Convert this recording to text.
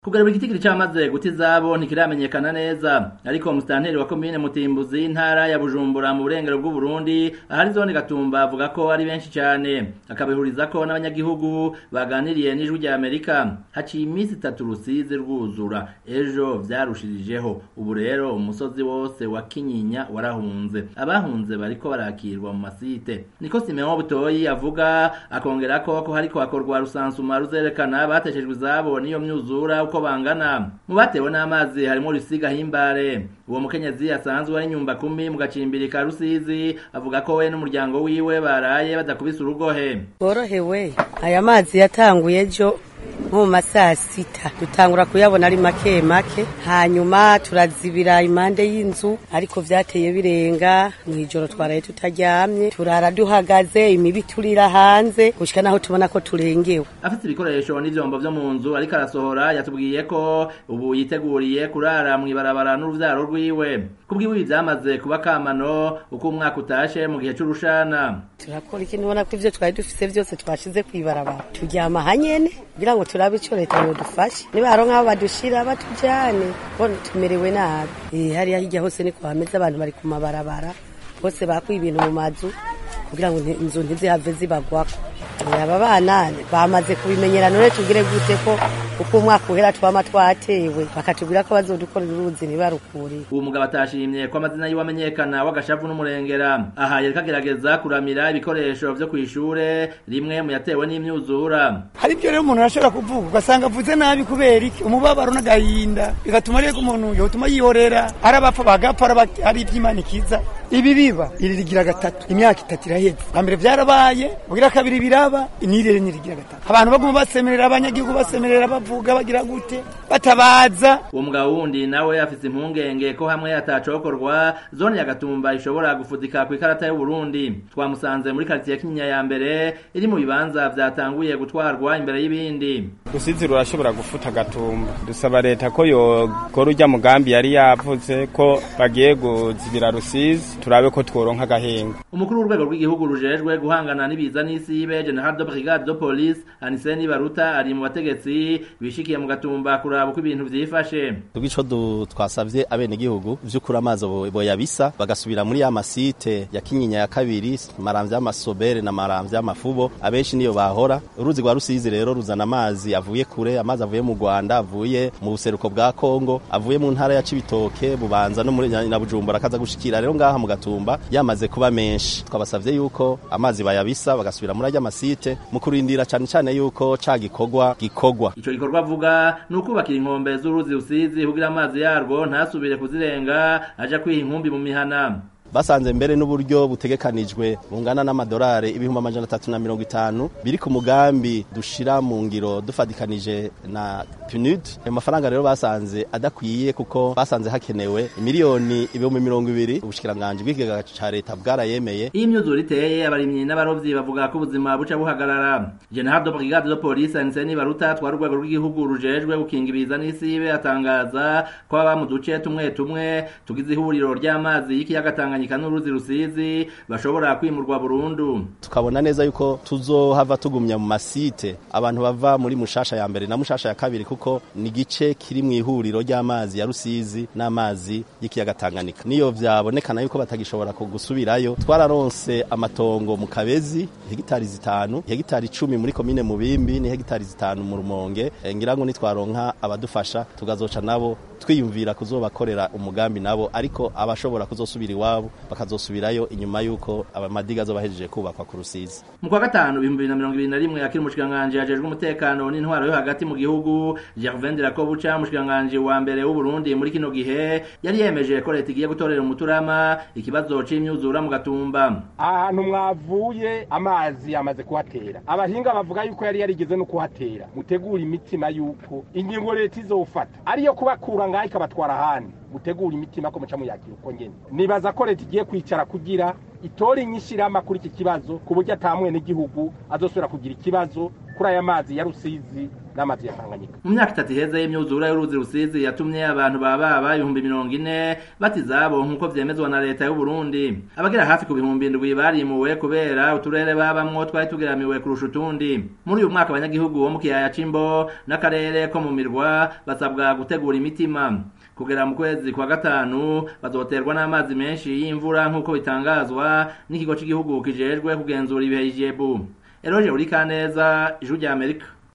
kugarura igitigiri cyamaze guta izabo ntikiramenyekana neza ariko musitanteri wa komine mutimbuzi intara ya bujumbura mu burengero bw'uburundi ahari zone gatumba avuga ko ari benshi cyane akabihuriza ko n'abanyagihugu baganiriye n'ijwi rya amerika haciye iminsi itatu rusizi rwuzura ejo vyarushirijeho ubu rero umusozi wose wa kinyinya warahunze abahunze bariko barakirwa mu masite niko simeon butoyi avuga akongera ko ko hariko hakorwa rusansuma ruzerekana bateshejwe izabo n'iyo myuzura uko bangana mu batewe n'amazi harimo Rusiga Himbare uwo mukenyezi asanzwe ari nyumba kumi mu gacimbiri ka Rusizi avuga ko we n'umuryango wiwe baraye badakubise urugohe borohewe aya mazi yatanguye ejo nko mu masaa sita dutangura kuyabona ari make make hanyuma turazibira impande y'inzu ariko vyateye birenga mw'ijoro twaraye tutaryamye turara duhagaze imibi turira hanze gushika naho tubona ko turengewe afite ibikoresho n'ivyombo vyo mu nzu ariko arasohora yatubwiye ko ubu yiteguriye kurara mw'ibarabara n'uruvyaro rwiwe kubwiwe ibi vyamaze kuba kamano uko umwaka utashe mu gihe c'urushana turakora iki nubona ko ivyo twari dufise vyose twashize kw'ibarabara turyama hanyene kugira ngo turabe ico leta yodufashe niba haronka aho badushira batujane bona tumerewe nabi eh hariya hirya hose ni hameze abantu bari ku mabarabara bose bakuye ibintu mu mazu kugira ngo inzu ntizihave zibagwako aba bana bamaze kubimenyera none tubwire gute ko uko umwaka uhera twama twatewe bakatubwira ko bazodukorera uruzi ntibarukuriye uwo mugabo atashimye ko amazina yiwe amenyekana w'agashavu n'umurengera aha yariko agerageza kuramira ibikoresho vyo kw'ishure rimwe mu yatewe n'imyuzura hari ibyo rero umuntu arashobora kuvuga ugasanga avuze nabi kubera iki umubabaro n'agahinda bigatuma rero umuntu yotuma yihorera ari abapfa bagapfa ari iby'imana ikiza ibi biba iri rigira gatatu imyaka itatu iraheze bwa mbere vyarabaye bugira kabiri biraba inirere nirigira gatatu abantu baguma basemerera abanyagihugu basemerera bavuga bagira gute batabaza uwo mugabo wundi nawe afise impungenge ko hamwe atacokorwa zone ya gatumba ishobora gufudika ku ikarata y'uburundi twamusanze muri karitiye kinyinya ya mbere iri mu bibanza vyatanguye gutwarwa imbere y'ibindi rusizi rurashobora gufuta gatumba dusaba leta ko yokora urya mugambi yari yavuze ko bagiye kuzibira rusizi turabe ko tworonka agahenga umukuru w'urwego rw'igihugu rujejwe guhangana n'ibiza n'isibe general de brigade de police aniseni baruta ari mu bategetsi bishikiye mu gatumba kuraba uko ibintu vyifashe tubwico twasavye abene gihugu vy'ukuri amazi boyabisa bagasubira muri ya masite ya kinyinya ya kabiri maramvya y'amasobere na maramvya y'amafubo abenshi niyo bahora uruzi rwa rusizi rero ruzana amazi avuye kure amazi avuye mu Rwanda avuye mu buseruko bwa Kongo avuye mu ntara ya Cibitoke bubanza no muri na Bujumbura akaza gushikira rero ngaha mu gatumba yamaze kuba menshi twabasavye yuko amazi bayabisa bagasubira muri ajya masite mu kurindira cyane cyane yuko ca gikorwa gikorwa ico gikorwa avuga ni ukubakira inkombe z'uruzi rusizi kugira amazi yarwo ntasubire kuzirenga aja kwiha inkumbi mu mihana basanze mbere n'uburyo butegekanijwe bungana n'amadolari ibihumbi amajana atatu na mirongo itanu biri ku mugambi dushira mu ngiro dufadikanije na PNUD ayo mafaranga rero basanze adakwiye kuko basanze hakenewe miliyoni ibihumbi mirongo ibiri ubushikiranganji bw'ikigega ca leta bwarayemeye iyo imyuzure iteye abarimyi n'abarovyi bavuga ko ubuzima buca buhagarara general de brigade de police Anseni Baruta twari urwego rw'igihugu rujejwe gukinga ibiza n'isibe atangaza ko baba mu duce tumwe tumwe tugize ihuriro ry'amazi y'ikiyaga Tanganyika n'uruzi rusizi bashobora kwimurwa burundu tukabona neza yuko tuzohava tugumya mu masite abantu bava muri mushasha ya mbere na mushasha ya kabiri kuko ni gice kiri mu ihuriro ry'amazi ya rusizi n'amazi y'ikiyaga Tanganyika niyo vyabonekana yuko batagishobora kugusubirayo twararonse amatongo mu Kabezi hegitari zitanu hegitari icumi muri komine Mubimbi ni hegitari zitanu mu Rumonge ngira ngo nitwaronka abadufasha tugazoca nabo twiyumvira kuzobakorera umugambi nabo ariko abashobora kuzosubira iwabo bakazosubirayo inyuma yuko amadiga azobahejeje kubakwa ku rusizi mu kwa gatanu ibihumbi bibiri na mirongo ibiri na rimwe akiri umushikiranganji ajejwe umutekano n'intwaro yo hagati mu gihugu Gervain Dirakobuca umushikiranganji wa mbere w'u Burundi muri kino gihe yari yemeje ko leta igiye gutorera umuturama ikibazo c'imyuzura mu gatumba ahantu mwavuye amazi yamaze kuhatera abahinga bavuga yuko yari yarigeze no kuhatera mutegura imitima yuko ingingo leta izofata ariyo kubakura ngaho ikabatwara ahandi mutegura imitima ko muca muyakira uko nyene nibaza ko leta igiye kwicara kugira itora inyishirama kuri iki kibazo ku buryo ata mwene gihugu azosubira kugira ikibazo kuri aya mazi ya rusizi n'amazi ya tanganyika mu myaka itatu iheze y'imyuzure y'uruzi rusizi yatumye abantu bababa ibihumbi mirongo ine bata izabo nk'uko vyemezwa na leta y'u Burundi abagera hafi ku bihumbi indwi barimuwe kubera uturere babamwo twari tugeramiwe kurusha utundi muri uyu mwaka abanyagihugu bo mu kiyaya c'imbo n'akarere ko mu mirwa basabwa gutegura imitima kugera mu kwezi kwa gatanu bazoterwa n'amazi menshi y'imvura nk'uko bitangazwa n'ikigo cy'igihugu kijejwe kugenzura ibihe ijebu eroje uri kaneza ijuru rya amerika